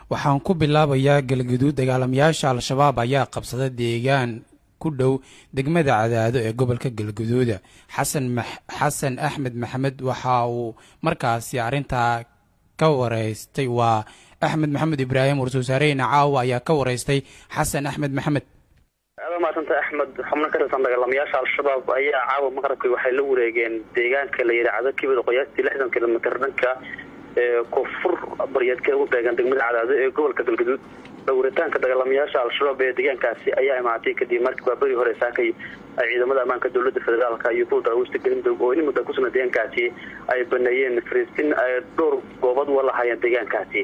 waxaan ku bilaabayaa galgaduud dagaalamayaasha al-shabaab ayaa qabsada deegaan ku dhow degmada cadaado ee gobolka galgaduuda xasan xasan axmed maxamed waxa uu markaasi arrintaa ka wareystay waa axmed maxamed ibraahim war-soosaareheyna caawa ayaa ka wareystay xasan axmed maxamed aada maasanta axmed xubno ka tirsan dagaalamayaasha al-shabaab ayaa caawa maqrabkii waxay la wareegeen deegaanka la yidhaahdo kibida qoyaastii lixdan kilomitr dhanka koonfur baryeedka ugu beegan degmada cadaado ee gobolka galgaduud dhowritaanka dagaalamayaasha al-shabaab ee deegaankaasi ayaa imaatay kadib markii waa beri hore saakay ay ciidamada ammaanka dowlada federaalka iyo kuwa darawista galmudug oo in mudda kusugna deegaankaasi ay baneeyeen fariistin ay dhowr goobad wa lahaayeen deegaankaasi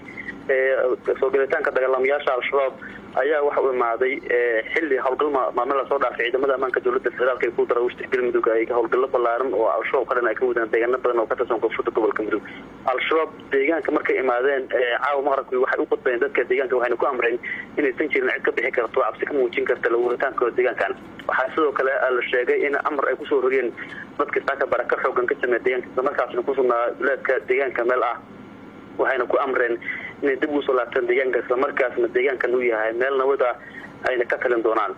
soo gelitaanka dagaalamayaasha al-shabaab ayaa waxa u imaaday xilli howlgal maalmin lasoo dhaafay ciidamada ammaanka dowlada federaalk iyo kuwa darawista galmudug ay howlgallo ballaaran oo al-shabaab ka dhan ay ka wadaan deegaano badan oo ka tirsan koonfurta gobolka mudug al-shabaab deegaanka markay imaadeen caawa maqrabkii waxay u qudbayeen dadka deegaanka waxayna ku amreen inaysan jirin cid ka bixi karto cabsi ka muujin karta lawuritaankooda deegaankan waxaa sidoo kale la sheegay in amar ay kusoo rogeen dadka saaka baraka xoogan ka sameeya deegaanka isla markaasna ku sugnaa duleedka deegaanka meel ah waxayna ku amreen inay dib ugu soo laabtaan deegaanka islamarkaasna deegaankan uu yahay meel nabada ayna ka talin doonaan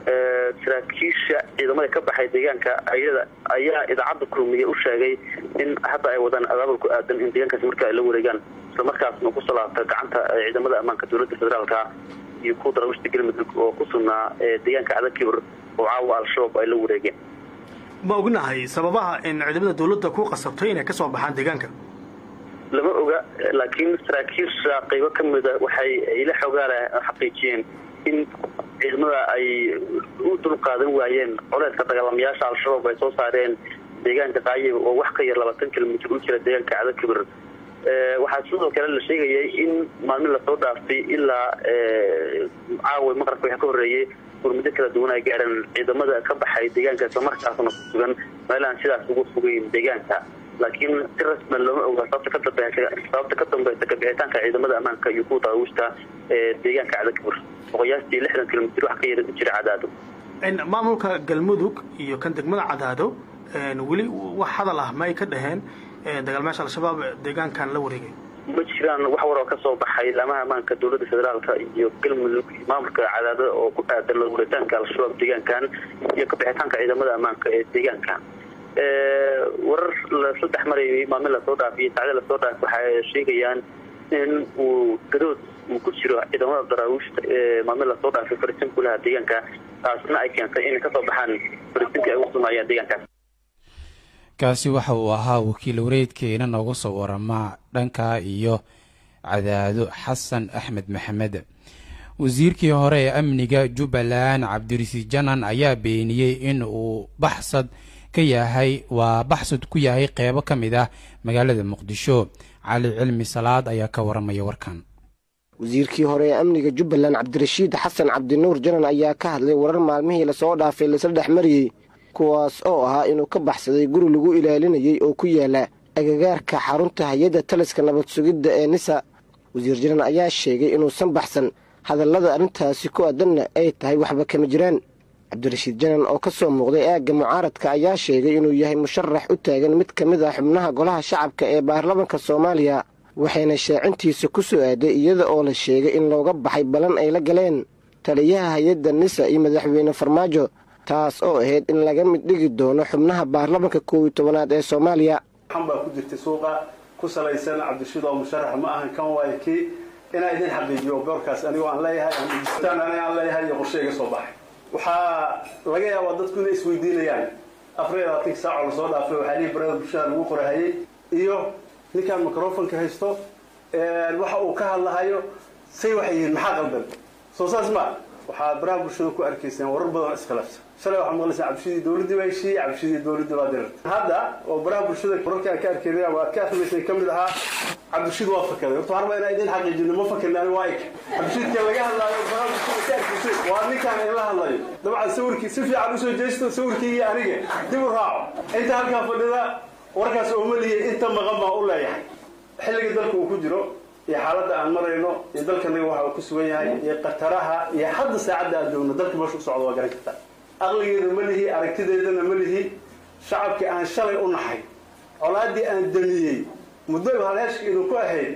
saraakiisha ciidamada ka baxay deegaanka ayada ayaa idaacadda kulmiya u sheegay in hadda ay wadaan abaabul ku aadan in deegaankaasi marka ay la wareegaan islamarkaasna kusoo laabta gacanta ciidamada ammaanka dowlada federaalka iyo kuwa darawishta galmudug oo ku sugnaa deegaanka cadakibir oo caawa al-shabaab ay la wareegeen ma ognahay sababaha in ciidamada dowladda ku qasabtay inay ka soo baxaan deegaanka lama oga laakiin saraakiisha qaybo ka mida waxay ila xogaala xaqiijiyeen in ciidamada ay u dulqaadan waayeen coleedka dagaalamayaasha al-shabaab ay soo saareen deegaanka qaayib oo wax ka yar labaatan kilomitr u jira deegaanka cadakibir waxaa sidoo kale la sheegayay in maalmin lasoo dhaaftay ilaa caawa maqrabka waxa ka horreeyey gurmuddo kala duwan ay gaareen ciidamada ka baxay deegaanka islamarkaasna ku sugan meelaan sidaas ugu fogeyn deegaanka laakiin si rasman looma oga sababta ka sababta ka dambeysa kabixitaanka ciidamada ammaanka iyo kuwa daawishta ee deegaanka cadakibir oo qiyaastii lixdan kilomitr wax ka yar u jira cadaado maamulka galmudug iyo kan degmada cadaado weli wax hadal ah ma ay ka dhaheen dagaalmayaasha al-shabaab deegaankan la wareegay ma jiraan wax war oo ka soo baxay laamaha ammaanka dowladda federaalka iyo galmudug iyo maamulka cadaado oo ku aadan lawuritaanka al-shabaab deegaankan iyo kabixitaanka ciidamada ammaanka ee deegaankan warar lasaddex marayay maalmin lasoo dhaafay sacde lasoo dhaafay waxay sheegayaan in uu gadood uu ku jiro ciidamada daraawiishta ee maalmin lasoo dhaafay farisin kulaha deegaanka taasna ay keentay inay kasoo baxaan farisinka ay ugu sugnaayeen deegaankaas kaasi waxa uu ahaa wakiil wareedkeena nooga soo warama dhanka iyo cadaado xasan axmed maxamed wasiirkii hore ee amniga jubbaland cabdirasiid janan ayaa beeniyey in uu baxsad ka yahay waa baxsad ku yahay qeybo ka mid ah magaalada muqdisho cali cilmi salaad ayaa ka waramaya warkan wasiirkii hore ee amniga jubbaland cabdirashiid xasan cabdinuur janan ayaa ka hadlay warar maalmihii lasoo dhaafay laisla dhex mariyey kuwaas oo ahaa inuu ka baxsaday guri lagu ilaalinayay oo ku yaala agagaarka xarunta hay-adda taliska nabad sugidda ee nisa wasiir janan ayaa sheegay inuusan baxsan hadallada arrintaasi ku aadanna ay tahay waxba kama jiraan cabdirashiid janan oo ka soo muuqday aagga mucaaradka ayaa sheegay inuu yahay musharax u taagan mid ka mid ah xubnaha golaha shacabka ee baarlamanka soomaaliya waxayna shaacintiisa ku soo aaday iyada oo la sheegay in looga baxay ballan ay la galeen taliyaha hay-adda nisa iyo madaxweyne farmaajo taas oo ahayd in laga mid dhigi doono xubnaha baarlamanka koow iyo tobanaad ee soomaaliya waxan baa ku jirtay suuqa ku salaysan cabdirashiid oo musharax ma ahan kan waayo kii inaa idin xaqiijiyo boorkaas anigoo aan leeyahay aan leeyahay iyo qorshe iga soo baxay waxaa laga yaabaa dadku inay isweydiinayaan afar iyo labaatanki saaco lasoo dhaafay waxaa lihi barada bulshada lagu qorahayay iyo ninkaan microfonka haysto waxa uu ka hadlahayo say waxay yihiin maxaa qaldan soo saas ma waxaa baraha bulshada ku arkayseen warar badan iskhilaafsan shalay waxaa maqlaysaan cabdishidii dowladdii baa heshiiyey cabdishidii dowladdii baa dirartay hadda oo baraha bulshada wararka aan ka arkayna waa ka akhrimaysay ka mid ahaa cabdishid waa fakaday horta harba inaa idin xaqiijino ma fakarni ani waa ik cabdishidka laga hadlaayo baraha bulshada ka arkaysay waa ninkaan in la hadlayo dabcan sawirkii si fiican usoo jeesto sawirkii iyo aniga dib u raaco inta halkaa fadhida warkaas ooma liyay inta maqan baa u leeyahay xilliga dalka uu ku jiro iyo xaaladda aan marayno iyo dalkanaga waxa uu ku sugan yahay iyo khataraha iyo hadda saacadda aan joogno dalka meesha u socdo waa garan kartaa aqligeeda ma lihi aragtideedana ma lihi shacabkii aan shalay u naxay colaaddii aan damiyey muddo halheeshka idinku ahayd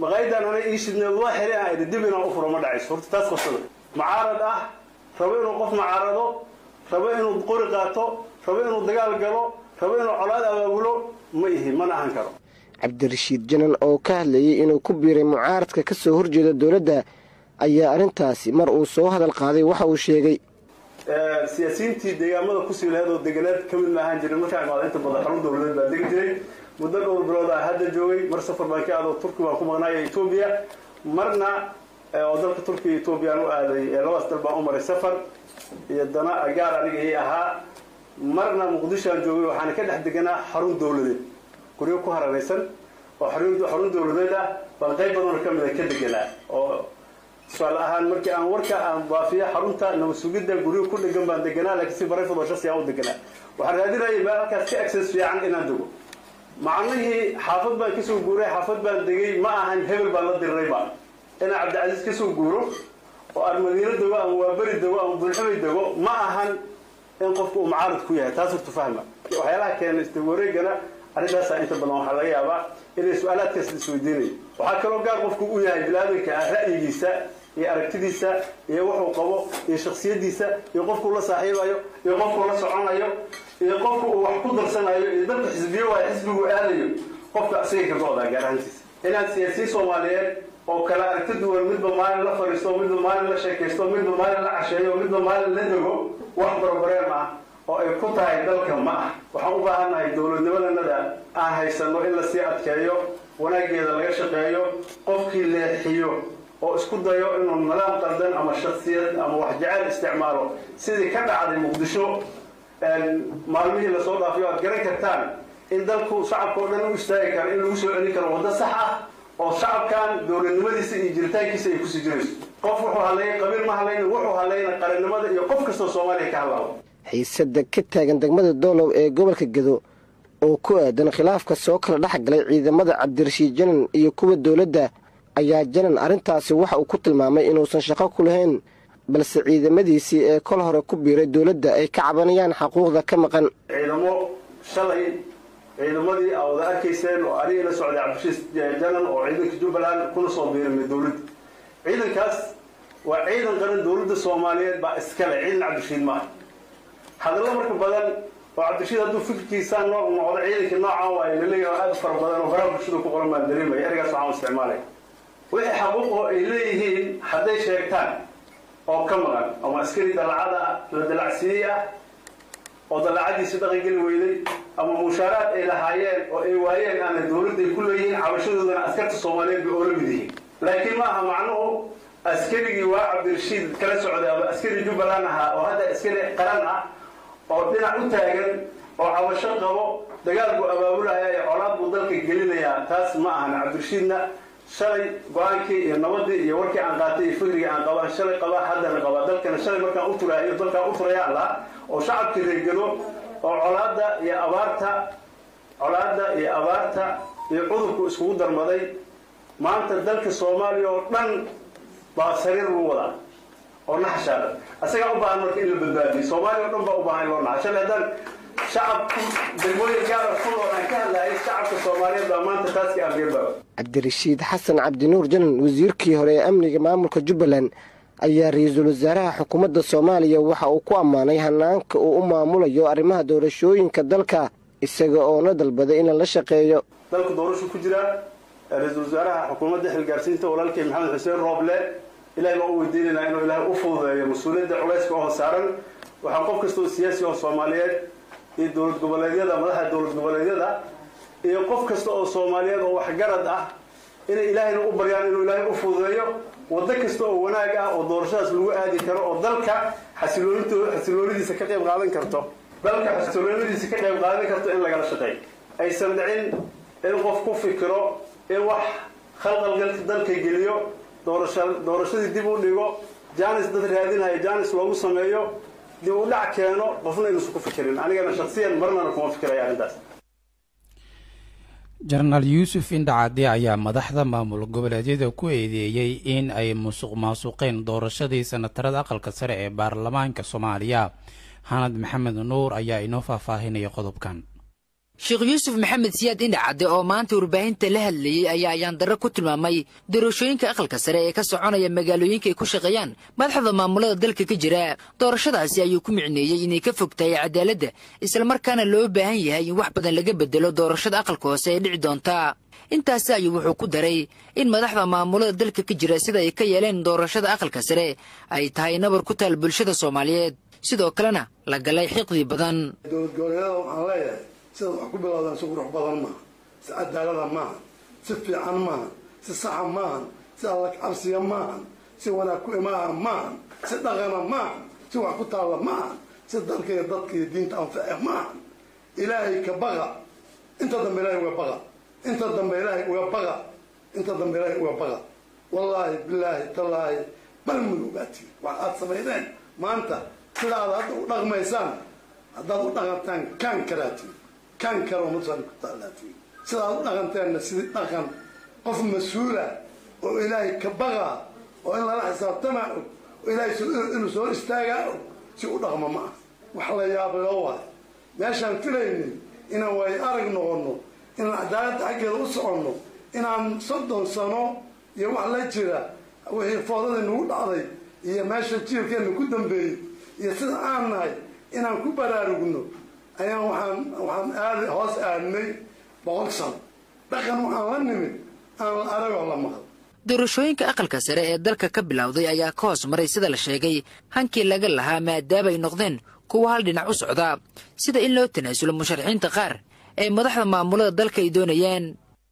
maqaayadan ana ii shidneed waa xiri aan idhi dib inaan u furo ma dhacayso horta taas qabsada mucaarad ah rabo inuu qof mucaarado rabo inuu qori qaato rabo inuu dagaal galo rabo inuu colaad abaabulo ma ihi mana ahan karo cabdirashiid janan oo ka hadlayay inuu ku biiray mucaaradka ka soo horjeeda dowladda ayaa arrintaasi mar uu soo hadal qaaday waxa uu sheegay siyaasiyiintii deegaamada kusii laheed oo deganeed ka mid ma ahaan jirin markaa imaada inta badan xarun dowladeed baa degi jiray muddo dhowr bilood ah hadda joogay mar safar baan ka aado turki baan ku maqnaaya etoobiya marna oo dalka turkiya etoobiyaan u aaday labadaas dal baan u maray safar iyo dana agaar aniga ii ahaa marna muqdishoaan joogay waxaana ka dhex deganaa xarun dowladeed guryo ku haranaysan oo xarun dowladeed ah baan qayb badanoo ka mida ka deganaa oo tusaale ahaan markii aan warka aan baafiyo xarunta nabad sugidda guryo ku dhegan baan deganaa laakiin si barayfad oo shasi aan u deganaa waxaan raadinayay meel halkaas ka access fiican inaan dego macnihii xaafad baan kasoo guuray xaafad baan degay ma ahan hebel baan la dirirayba inaan cabdicasiis kasoo guuro oo aan madiino dego ama waaberi dego ama bulxumay dego ma ahan in qofku uu mucaarad ku yahay taas horta fahma waxyaalaha keena istawareegana arrintaasa inta badan waxaa laga yaabaa inay su-aalaadkaas isweydiinayo waxaa kaloo gaar qofku u yahay bilaadanka ah ra'yigiisa iyo aragtidiisa iyo wuxuu qabo iyo shaksiyadiisa iyo qofkuu la saaxiibayo iyo qofkuu la soconayo iyo qofku uu wax ku darsanayo iyo dalka xisbiyo waayo xisbigu aadayo qofka asiga ka go-daa gaar ahaantiisa inaad siyaasiyiin soomaaliyeed oo kale aragti duwan midba maalin la fadhiisto midba maalin la sheekaysto midba maalin la casheeyo midba maalin la dego wax barbareem ah oo ay ku tahay dalka ma ah waxaan u baahannahay dowladnimadanada aan haysano in lasii adkeeyo wanaageeda laga shaqeeyo qofkii leexiyo oo isku dayo inuu nidaam qaldan ama shaksiyad ama wax jecel isticmaalo sidii ka dhacday muqdisho maalmihii lasoo dhaafiyo aad garan kartaan in dalku shacabka oo dhan u istaagi karo in lagu soo celin karo waddo sax ah oo shacabkan dowladnimadiisa iyo jiritaankiisa ay kusii jirayso qof wuxuu hadleeyay qabiil ma hadlayna wuxuu hadlayna qarannimada iyo qof kastoo soomaaliya ka hadlaabo xiisada ka taagan degmada doolow ee gobolka gedo oo ku aadan khilaafka soo kala dhex galay ciidamada cabdirashiid janan iyo kuwa dowladda ayaa janan arrintaasi waxa uu ku tilmaamay inuusan shaqo ku lahayn balse ciidamadiisii ee kol hore ku biiray dowladda ay ka cabanayaan xaquuqda ka maqan ciidamo shalay ciidamadii aa wada arkayseen oo aniga la socday cabdirashiid janan oo ciidanka jubbaland kuna soo biiramay dowladda ciidankaas waa ciidan qaran dowladda soomaaliyeed baa iskale ciidan cabdirashiid maaha hadallo marka badan oo cabdirashiid hadduu fikirkiisaa noo noqdo ciidankii noocan waayo laleeyahay aad fara badan oo faraha bulshada ku qoran baan dareemaya ergaas waxaan isticmaalaya wixii xaquuqoo ay leeyihiin hadday sheegtaan oo ka maqan ama askari dalacada la dalacsiiyey ah oo dalacadiisi dhaqan geli weyday ama mushaaraad ay lahaayeen oo ay waayeen aana dowladda ay ku leeyihiin cabashadoodana askarta soomaaliyeed bay oo la mid yihiin laakiin ma aha macnuhu askarigii waa cabdirashiid kala socday ama askari jubbaland ahaa oo hadda askari qaran ah oo dhinac u taagan oo cabasho qabo dagaal buu abaabulaya ee colaad buu dalka gelinayaa taas ma ahan cabdirashiidna shalay go-aankii iyo nabadii iyo warkii aan qaatay iyo fikrigii aan qabaa shalay qabaa haddana qabaa dalkana shalay markaan u turaayo dalkaan u turayaan laha oo shacabkii reegado oo colaadda iyo abaarta colaadda iyo abaarta iyo cudurku iskugu darmaday maanta dalka soomaaliya oo dhan baa sariir lagu wadaa oo naxashaada asagaa u baahan marka in la badbaadiyo soomaaliya o dhan baa u baahan in loo naxa shalay haddaan shacabku degmooyin gaara ku nool aan ka hadlaayay shacabka soomaaliyeed baa maanta taaska aangeerbaaba cabdirashiid xasan cabdinuur janan wasiirkii hore ee amniga maamulka jubbaland ayaa ra-iisul wasaaraha xukuumadda soomaaliya waxa uu ku ammaanay hanaanka uu u maamulayo arrimaha doorashooyinka dalka isaga oona dalbaday in lala shaqeeyo dalku doorashu ku jiraa ra-iisul wasaaraha xukuumadda xilgaarsiinta walaalkay maxamed xuseen rooble ilahay baan u weydiinaynaa inuu ilaahay u fududeeyo mas-uuliyadda culayska oo saaran waxaa qof kasta oo siyaasi oo soomaaliyeed iyo dowlad goboleedyada madaxda dowlad goboleedyada iyo qof kasta oo soomaaliyeed oo waxgarad ah inay ilaahayna u baryaan inuu ilaahay u fududeeyo waddo kasta oo wanaag ah oo doorashadaas lagu aadi karo oo dalka xasiloonint xasiloonidiisa ka qayb qaadan karto dalka xasiloonidiisa ka qayb qaadan karto in lagala shaqeeyo aysan dhicin in qof ku fikiro in wax khalqalgalka dalka geliyo doorasha doorashadii dib u dhigo janis dad raadinaya janis loogu sameeyo dib u dhac keeno qofna inuusan ku fikirin anigana shaksiyan marnana kuma fikiraya arrintaas jenaraal yuusuf indhacade ayaa madaxda maamul goboleedyada ku eedeeyey in ay musuq maasuqeen doorashadii sanatarada aqalka sare ee baarlamaanka soomaaliya xanad maxamed nuur ayaa inoo faahfaahinaya qodobkan sheekh yuusuf maxamed siyaad indhacadde oo maanta warbaahinta la hadlayey ayaa ayaandarro ku tilmaamay doorashooyinka aqalka sare ee ka soconaya magaalooyinka ay ku shaqeeyaan madaxda maamulada dalka ka jira doorashadaasi ayuu ku micneeyey inay ka fog tahay cadaaladda islamarkaana loo baahan yahay in wax badan laga bedelo doorashada aqalka hoose ee dhici doonta intaasi ayuu wuxuu ku daray in madaxda maamulada dalka ka jira sida ay ka yeeleen doorashada aqalka sare ay tahay nabar ku taal bulshada soomaaliyeed sidoo kalena la galay xiqdi badan dowlad goboleedyada waxaan leeyahay sidaad wax ku bilowdaan si qurux badan maaha si cadaalada maaha si fiican maaha si saxa maahan si alla cabsiya maahan si wanaag ku imaaha maahan si dhaqana maahan si wax ku taalla maahan si dalka iyo dadka iyo diinta anface maahan ilaahay ka baqa inta dambe ilaahay uga baqa inta dambe ilaahay uga baqa inta dambe ilaahay uga baqa wallaahi bilaahi tallaahi bal mudugaatiin wax aad samaydeen maanta sida aad hadda u dhaqmaysaan haddaad u dhaqantaan kaan karaatiin kaan karo masali ku taalaatiin sida aad u dhaqanteenna sidii dhaqan qof mas-uula oo ilaahay ka baqa oo in lala xisaabtamaa og oo ilaahay inuu soo istaagaa og si u dhaqma ma ah wax la yaabloo waayo meeshaan filaynin inaan waayo arag noqonno inaan cadaaladda xaggeeda u soconno inaan soddon sano iyo wax la jira wixii foodadii nagu dhacday iyo meesha jiilkeenna ku dambeeyey iyo sida aan nahay inaan ku baraarugno ayaan waxaan waxaan aad hoos aadnay boqol sano dhaqan waxaan la nimid aan la aragoo la maqal doorashooyinka aqalka sare ee dalka ka bilowday ayaa ka hoos maray sida la sheegay hankii laga lahaa maadaama ay noqdeen kuwa hal dhinac u socda sida in loo tanaasulo musharaxiinta qaar ee madaxda maamulada dalka ay doonayaan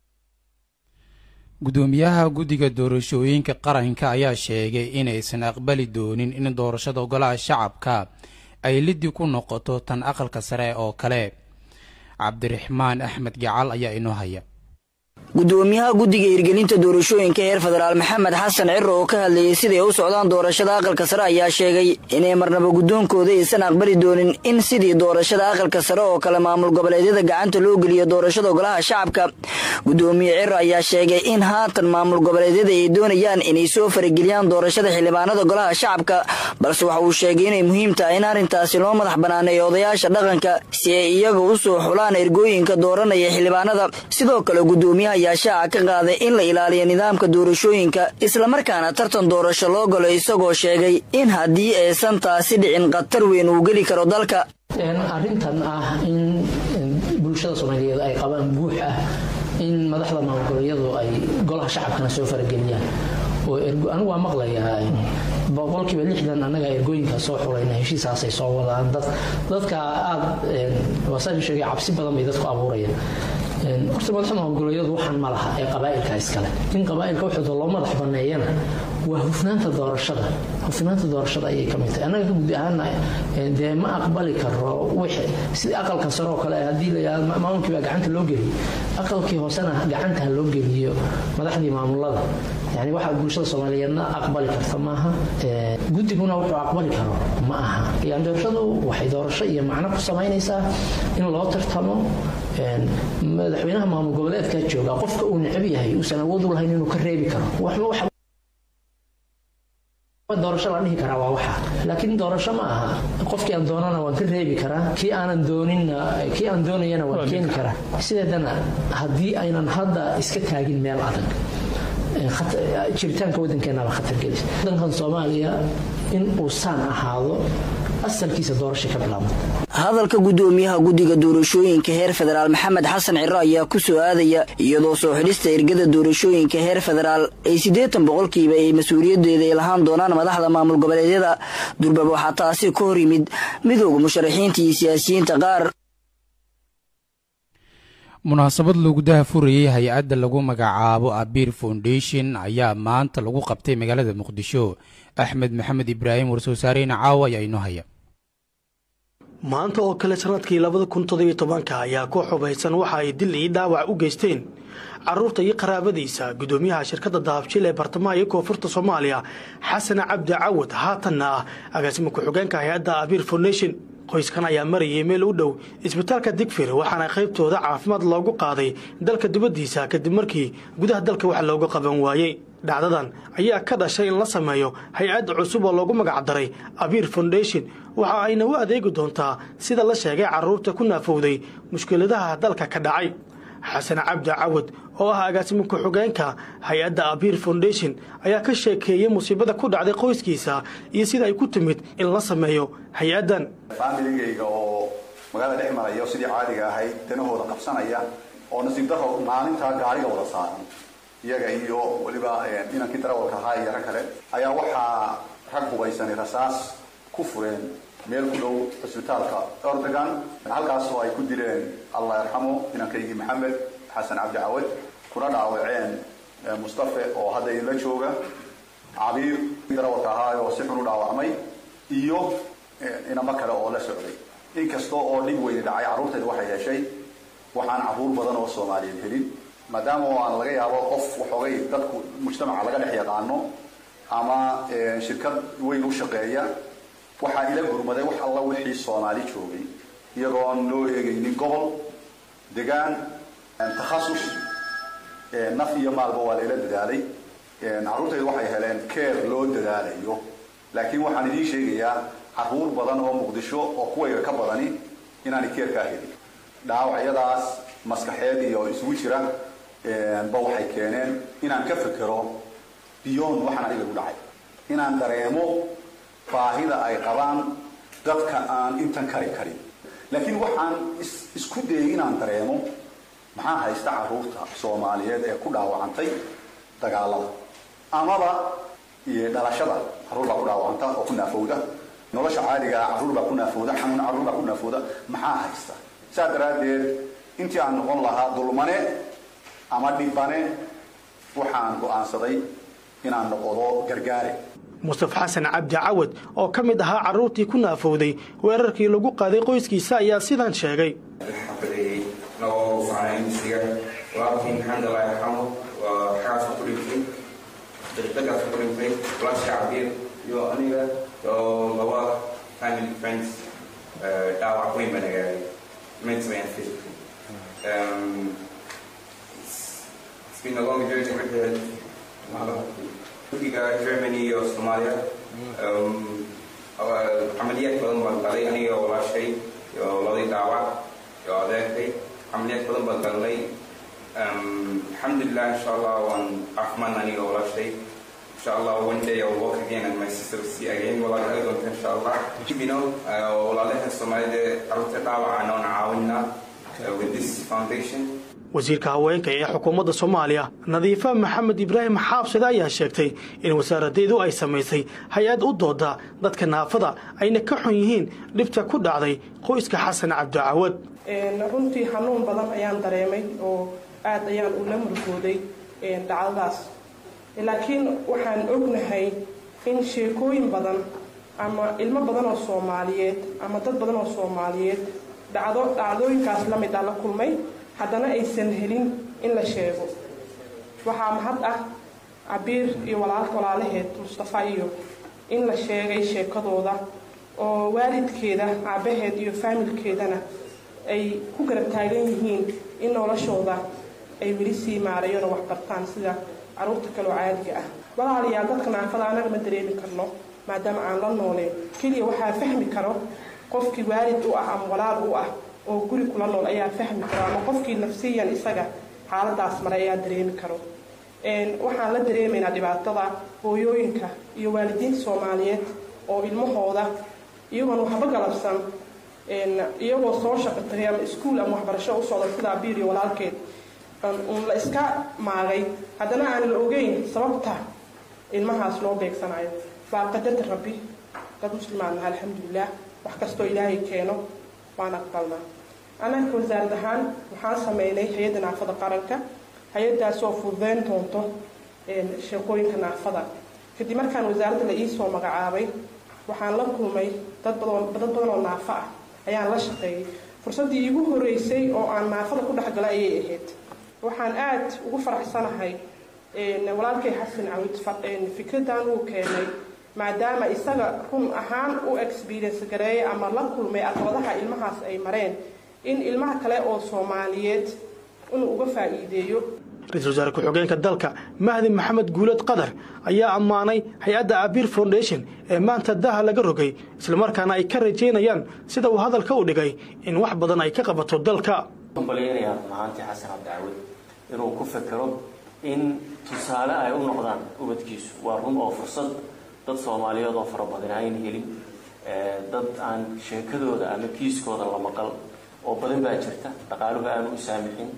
gudoomiyaha guddiga doorashooyinka qaranka ayaa sheegay inaysan aqbali doonin in doorashada golaha shacabka ay liddi ku noqoto tan aqalka sare oo kale cabdiraxmaan axmed gacal ayaa inoo haya gudoomiyaha guddiga hirgelinta doorashooyinka heer federaal maxamed xasan ciro oo ka hadlayey siday u socdaan doorashada aqalka sare ayaa sheegay inay marnaba guddoonkooda aysan aqbali doonin in sidii doorashada aqalka sare oo kale maamul goboleedyada gacanta loo geliyo doorashada golaha shacabka gudoomiye ciro ayaa sheegay in haatan maamul goboleedyada ay doonayaan inay soo farageliyaan doorashada xildhibaanada golaha shacabka balse waxa uu sheegay inay muhiim tahay in arrintaasi loo madax banaaneeyo odayaasha dhaqanka si ay iyaga u soo xulaan ergooyinka dooranaya xildhibaanada sidoo kale gudoomiyaha ayaa shaaca ka qaaday in la ilaaliyo nidaamka doorashooyinka islamarkaana tartan doorasho loo galo isagoo sheegay in haddii aysan taasi dhicin khatar weyn uu geli karo dalka arrintan ah in bulshada soomaaliyeed ay qabaan buux ah in madaxda maamulgoboleedyadu ay golaha shacabkana soo farageliyaan oo anigu waa maqlayaa boqolkiiba lixdan annaga ergooyinka soo xulayna heshiisaasay soo wadaan dadka aad waasaan sheegay cabsi badan bay dadku abuurayaan horta madaxda maamulgoboleedyadu waxaan ma laha ee qabaa'ilka iskale in qabaa'ilka waxooda loo madax baneeyana waa hufnaanta doorashada hufnaanta doorashada ayay ka mid tahay annaga ka gudi ahaana dee ma aqbali karo wixii sida aqalka sare oo kale haddii la yidhahdo maamulkii baa gacanta loo geliyo aqalkii hoosena gacanta ha loo geliyo madaxdii maamulada yani waxa bulshada soomaaliyeedna aqbali karta maaha guddiguna wuxuu aqbali karo ma aha yani doorashadu waxay doorasho iyo macno ku samaynaysaa in loo tartamo madaxweynaha maamul goboleedka jooga qofka uu necab yahay uusan awood u lahayn inuu ka reebi karo doorasho la dhihi karaa waa waxa laakiin doorasho ma aha qofkii aan doonana waan ka reebi karaa kii aanan dooninna kii aan doonayana waan keeni karaa sideedana haddii aynan hadda iska taagin meel adag jiritaanka waddankeenaba khatar gelis waddankan soomaaliya in uu saan ahaado asalkiisa doorasha ka bilaabmata hadalka gudoomiyaha guddiga doorashooyinka heer federaal maxamed xasan ciro ayaa ku soo aadaya iyadoo soo xidhista ergada doorashooyinka heer federaal ay siddeetan boqolkiiba ay mas-uuliyadeeda ay lahaan doonaan madaxda maamul goboleedyada durbab waxaa taasi ka hor yimid midooda musharaxiinta iyo siyaasiyiinta qaar munaasabad lagu dahafurayey hay-adda lagu magacaabo abir foundation ayaa maanta lagu qabtay magaalada muqdisho axmed maxamed ibraahim war-soosaareyna caawa ayaa inoo haya maanta oo kale sanadkii labada kun toddobiyo tobanka ayaa ku xubaysan waxa ay dil iyo dhaawac u geysteen caruurta iyo qaraabadiisa gudoomiyaha shirkadda dahabjil ee bartamaha iyo koonfurta soomaaliya xasan cabdi cawad haatanna ah agaasima ku-xigeenka hay-adda abir foundation qoyskan ayaa marayay meel u dhow isbitaalka digfir waxaana qaybtooda caafimaad loogu qaaday dalka dibaddiisa kadib markii gudaha dalka wax looga qaban waayey dhacdadan ayaa ka dhashay in la sameeyo hay-adda cusub oo loogu magacdaray abiir foundation waxa ayna u adeegi doontaa sida la sheegay carruurta ku naafowday mushkiladaha dalka ka dhacay xasan cabdi cawad oo ah agaasimo ku-xigeenka hay-adda abiir foundation ayaa ka sheekeeyey musiibada ku dhacday qoyskiisa iyo sida ay ku timid in la sameeyo hay-addan faamiligayga oo magaalada dhex maraya oo sidii caadiga ahayd danahooda qabsanaya oo nasiib daro maalintaa gaariga wada saaran iyaga iyo weliba inankii darawalka ahaa iyo rag kale ayaa waxaa rag hubaysanay rasaas ku fureen meel ku dhow cisbitaalka ordogan halkaasoo ay ku dileen allah yarxamo inankaygii maxamed xasan cabdi cawad kuna dhaawaceen mustafe oo hadda idinla jooga cabiir darawalka ahaa oo si xun u dhaawacmay iyo inamo kale oo la socday inkasta oo dhib weyni dhacay carruurtayda waxay heshay waxaan carruur badan oo soomaaliyeed helin maadaama oo aan laga yaabo qof waxoogay dadku mujtamaca laga dhex yaqaano ama shirkad weyn u shaqeeya waxaa ila gurmaday wax alla wixii soomaali joogay iyagoon loo eegaynin gobol degaan takhasus naf iyo maalba waa layla dadaalay carruurtayda waxay heleen keer loo dadaalayo laakiin waxaan idiin sheegayaa carruur badan oo muqdisho oo kuwayga ka badani inaanay keerkaa helin dhaawacyadaas maskaxeed iyo isugu jira ba waxay keeneen inaan ka fekero biyoon waxaan aniga igu dhacay inaan dareemo baahida ay qabaan dadka aan intan kari karin laakiin waxaan isku dayay inaan dareemo maxaa haysta carruurta soomaaliyeed ee ku dhaawacantay dagaalada amaba dhalashada carruur baa ku dhaawacanta oo ku naafowda nolosha caadigaa carruur baa ku naafowda xanuun carruur baa ku naafowda maxaa haysta saa daraaddeed intii aan noqon lahaa dulmane ama dhibane waxaan go'aansaday inaan noqdo gargaare mustafa xasan cabdi cawad oo ka mid ahaa carruurtii ku naafowday weerarkii lagu qaaday qoyskiisa ayaa sidan sheegay dhaawac weyn baa nagaaday mentally and physically. Um, it's, it's been a long journey with the Turkiga, Germany iyo Somalia. Um, عمليات badan baan galay aniga walaashay iyo labadii dhaawac iyo adeerkay عمليات badan baan galnay alxamdulilah insha allah waan caafimaad aniga walaashay insha allah one day I'll walk again and my sister will see again walaal ay doonta insha allah you know walaalaha soomaalida carruurta dhaawaca noon caawinaa with this foundation wasiirka haweenka ee xukuumadda soomaaliya nadiifa maxamed ibraahim xaabsade ayaa sheegtay in wasaaradeedu ay samaysay hay-ad u dooda dadka naafada ayna ka xun yihiin dhibta ku dhacday qoyska xasan cabdicawad runtii xanuun badan ayaan dareemay oo aad ayaan ula murgooday dhacdadaas laakiin waxaan ognahay in sheekooyin badan ama ilmo badan oo soomaaliyeed ama dad badan oo soomaaliyeed dhacdo dhacdooyinkaas la mid ah la kulmay haddana aysan helin in la sheego waxaa mahad ah cabiir iyo walaalaheed mustafa iyo in la sheegay sheekadooda oo waalidkeeda aabaheed iyo faamilkeedana ay ku garab taagan yihiin in noloshooda ay weli sii maarayona wax bartaan sida caruurta kaloo caadiga ah walaalayaal dadka naafada anaga ma dareemi karno maadaama aan la nooleen keliya waxaa fahmi karo qofkii waalid u ah ama walaal u ah oo guri kula nool ayaa fahmi karo ama qofkii nafsiyan isaga xaaladaas maray ayaa dareemi karo waxaan la dareemaynaa dhibaatada hooyooyinka iyo waalidiinta soomaaliyeed oo ilmahooda iyagoon waxba galabsan iyagoo soo shaqo tagay ama iskuul ama waxbarasho u socda sida abiir iyo walaalkeed uun la iska maagay haddana aan la ogeyn sababta ilmahaas loo beegsanayo waa qadarta rabbi dad muslimaan naha alxamdulilah wax kastoo ilaahay keeno waan aqbalnaa anaka wasaarad ahaan waxaan sameynay hay-adda naafada qaranka hay-adaas oo fududeyn doonto sheekooyinka naafada kadib markaan wasaaradda la iisoo magacaabay waxaan la kulmay dad badan oo naafo ah ayaan la shaqeeyay fursaddii iigu horeysay oo aan naafada ku dhexgalay ayay ahayd waxaan aada ugu faraxsanahay walaalkay xasan cawid fikradan uu keenay maadaama isaga run ahaan u experience gareeyay ama la kulmay aqbadaha ilmahaas ay mareen in ilmaha kale oo soomaaliyeed inuu uga faa'iideeyo ra-iisul wasaare ku-xigeenka dalka mahdi maxamed guulad qadar ayaa ammaanay hay-adda abir foundation ee maanta daha laga rogay islamarkaana ay ka rajaynayaan sida uu hadalka u dhigay in wax badan ay ka qabato dalka balyanaya mahaantii xasan cabdicawad inuu ku fekero in tusaale ay u noqdaan ubadkiisu waa run oo fursad dad soomaaliyeed oo fara badan ayn helin dad aan sheekadooda ama kiiskooda la maqal oo badan baa jirta dhaqaaluhu aanu u saamixin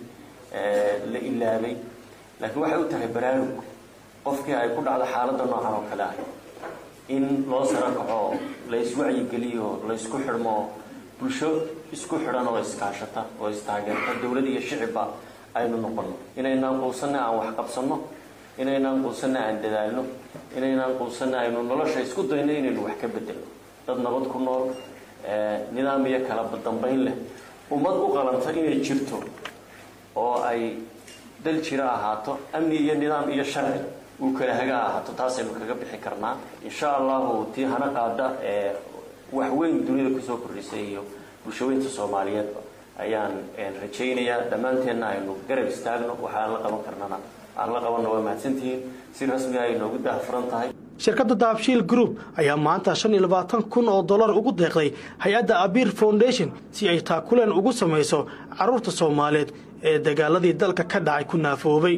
la ilaabay laakiin waxay u tahay baraarug qofkii ay ku dhacdo xaaladda noocan oo kale ah in loo saro kaco la iswacyigeliyo la isku xidhmo bulsho isku xidhan oo iskaashata oo istaageerta dowlad iyo shicibba aynu noqono inaynaan quusanna aan wax qabsanno inaynaan quusanna aan dadaalno inaynaan quusanna aynu nolosha isku dayno inaynu wax ka bedelno dad nabad ku nool nidaam iyo kala dambayn leh ummad u qalanta inay jirto oo ay dal jiro ahaato amni iyo nidaam iyo sharci uu kala haga ahaato taasaynu kaga bixi karnaa insha allahu tii hana qaada ee wax weyn dunida kusoo kordhisay iyo bulshaweynta soomaaliyeedba ayaan rajaynayaa dhammaanteenna aynu garab istaagno waxaan la qaban karnana aan la qabanna waa mahadsantihiin si rasmi ay noogu daahfuran tahay shirkadda dahabshiil group ayaa maanta shan iyo labaatan kun oo dollar ugu deeqday hay-adda abir foundation si ay taakuleen ugu samayso carruurta soomaaliyeed ee dagaaladii dalka ka dhacay ku naafoobay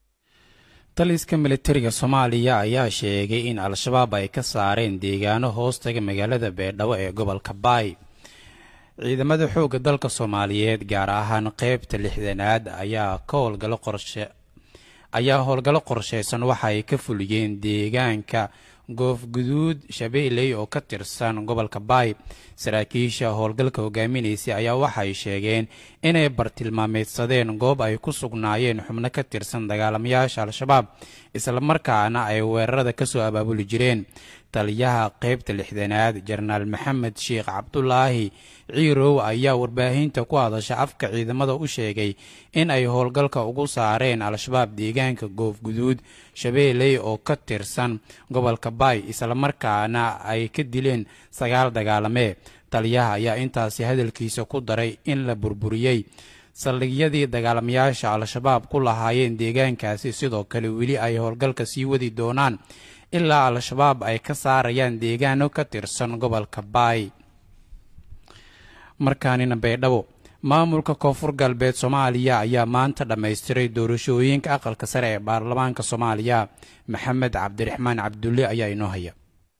taliska militariga soomaaliya ayaa sheegay in al-shabaab ay ka saareen deegaano hoostaga magaalada beedhabo ee gobolka baay ciidamada xoogga dalka soomaaliyeed gaar ahaan qeybta lixdanaad ayaa ka howlgalo qorshe ayaa howlgallo qorsheysan waxa ay ka fuliyeen deegaanka goofguduud shabeeley oo ka tirsan gobolka baay saraakiisha howlgalka hogaaminaysay ayaa waxay sheegeen inay bartilmaameedsadeen goob ay ku sugnaayeen xubno ka tirsan dagaalamayaasha al-shabaab islamarkaana ay weerarada kasoo abaabuli jireen taliyaha qeybta lixdanaad jenaraal maxamed sheekh cabdulaahi ciirow ayaa warbaahinta ku hadasha afka ciidamada u sheegay in ay howlgalka ugu saareen al-shabaab deegaanka goofguduud shabeeley oo ka tirsan gobolka baay islamarkaana ay ka dileen sagaal dagaalamee taliyaha ayaa intaasi hadalkiisa ku daray in la burburiyey saldhigyadii dagaalamayaasha al-shabaab ku lahaayeen deegaankaasi sidoo kale weli ay howlgalka sii wadi doonaan ilaa al-shabaab ay ka saarayaan deegaano ka tirsan gobolka baay markaanina baydhabo maamulka koonfur galbeed soomaaliya ayaa maanta dhammaystiray doorashooyinka aqalka sare ee baarlamaanka soomaaliya maxamed cabdiraxmaan cabdulle ayaa inoo haya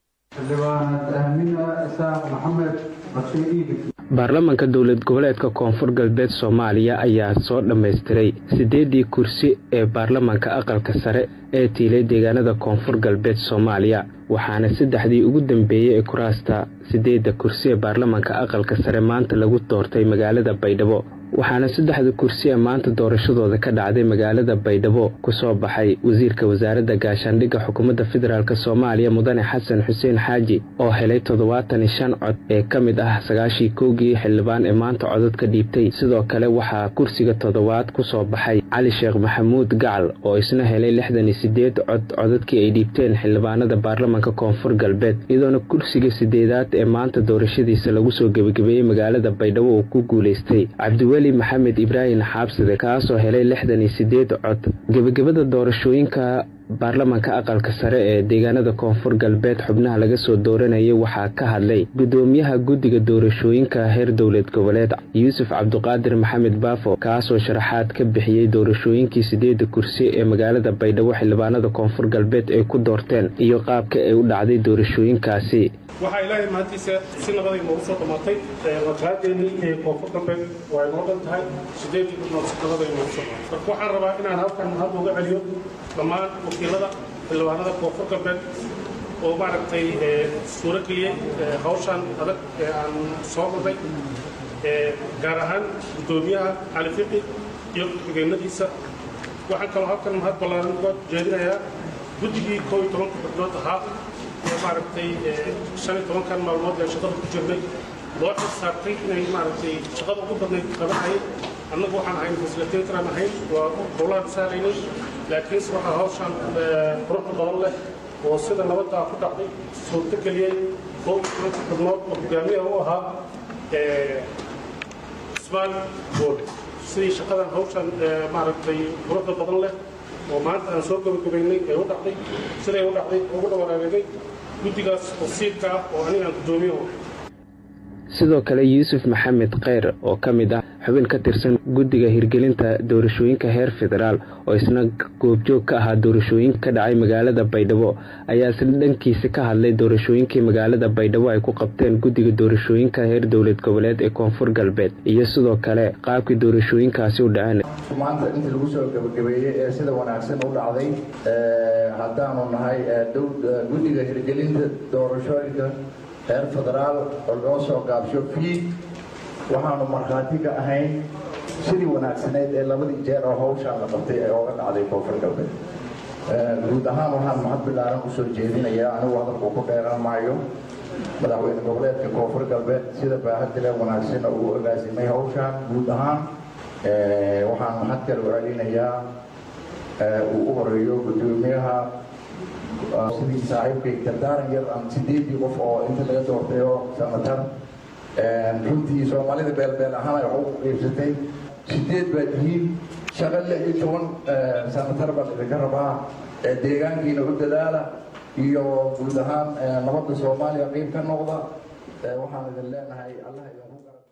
baarlamaanka dowlad goboleedka koonfur galbeed soomaaliya ayaa soo dhammaystiray siddeeddii kursi ee baarlamaanka aqalka sare ee tiilay deegaanada koonfur galbeed soomaaliya waxaana saddexdii ugu dambeeyey ee kuraasta siddeedda kursi ee baarlamaanka aqalka sare maanta lagu doortay magaalada baydhabo waxaana saddexda kursi ee maanta doorashadooda ka dhacday magaalada baydhabo ku soo baxay wasiirka wasaaradda gaashaandhigga xukuumadda federaalk soomaaliya mudane xasan xuseen xaaji oo helay toddobaatan iyo shan cod ee ka mid ah sagaashii kowgii xildhibaan ee maanta codod ka dhiibtay sidoo kale waxaa kursiga toddobaad ku soo baxay cali sheekh maxamuud gacal oo isna helay lixdan iyo siddeed cod codadkii ay dhiibteen xildhibaanada baarlamaanka koonfur galbeed iyadoona kursiga sideedaad ee maanta doorashadiisa lagu soo gebagabeeyey magaalada baydhabo uu ku guulaystay cabdiweli maxamed ibraahim xaabsade kaasoo helay lixdan iyo siddeed cod gebagabada doorashooyinka baarlamaanka aqalka sare ee deegaanada koonfur galbeed xubnaha laga soo dooranayay waxaa ka hadlay gudoomiyaha guddiga doorashooyinka heer dowlad goboleed yuusuf cabduqaadir maxamed baafo kaasoo sharaxaad ka bixiyey doorashooyinkii sideedda kursi ee magaalada baydhabo xildhibaanada koonfur galbeed ay ku doorteen iyo qaabka ay u dhacday doorashooyinkaasi waxaa ilaahay maantiisa si nabaday noogu soo dhammaatay waqaadeennii ee koonfur galbeed waa inoo dhan tahay sideedii gudnood si nabaday noogu soo dhammaatay marka waxaan rabaa inaan halkan hadda uga celiyo dhammaan wakiilada xildhibaanada koonfur galbeed oo maaragtay suuro geliyey hawshan adag ee aan soo marnay gaar ahaan guddoomiyaha cali fiqi iyo ku-xigeenadiisa waxaan kaloo halkan mahad ballaaran uga jeedinayaa guddigii koo iyo tobanka xubnood ahaa ee maaragtay shan iyo tobankan maalmood ee shaqada ku jirnay loo xisaabtay inay maaragtay shaqada ugu badnayd qabanayay annagu waxaan ahayn fasilitatoraan ahayn waa howlaan saaraynay laakiinse waxaa hawshan quruxda badan leh oo sida nabaddaa ku dhacday suurto geliyey koo iyo tobanka xubnood oo hogaamiyaha u ahaa cusmaan bool sidii shaqadan hawshan maaragtay quruxda badan leh oo maanta aan soo gabagabaynay ee u dhacday siday u dhacday ugu dhawaraareegay guddigaas wasiirka ah oo anigaan guddoomiyo sidoo kale yuusuf maxamed kheyr oo ka mid ah xubin ka tirsan guddiga hirgelinta doorashooyinka heer federaal oo isna goobjoog ka ahaa doorashooyinka ka dhacay magaalada baydhabo ayaa isla dhankiisa ka hadlay doorashooyinkii magaalada baydhabo ay ku qabteen guddiga doorashooyinka heer dowlad goboleed ee koonfur galbeed iyo sidoo kale qaabkii doorashooyinkaasi u dhaceen maanta intii lagu soo gabagabeeyey ee sida wanaagsan u dhacday haddaanu nahay guddiga hirgelinta doorashooyinka heer federaal oo loo soo gaabsho fiid waxaanu markhaati ka ahayn sidii wanaagsaneyd ee labadii jeer oo hawshaan la qabtay ee ooga dhacday koonfur galbeed guud ahaan waxaan mahad bilaaran usoo jeedinayaa anigu hadalku ku dheeran maayo madaxweyne goboleedka koonfur galbeed sida baahadile wanaagsan uu agaasimay hawshaan guud ahaan waxaan mahad kale u celinayaa uu u horeeyo guddoomiyaha sidii saaxiibkay gardaaran yar aan sideedii qof oo inta laga doortay oo sanatar runtii soomaalida beelbeel ahaan ay wax u qiibsatay sideed baa tihiin shaqo lix iyo toban sanatar baa idinka rabaa deegaankiina u dadaala iyo guud ahaan nabadda soomaaliya qiib ka noqda waxaan idin leenahay allah idinku garab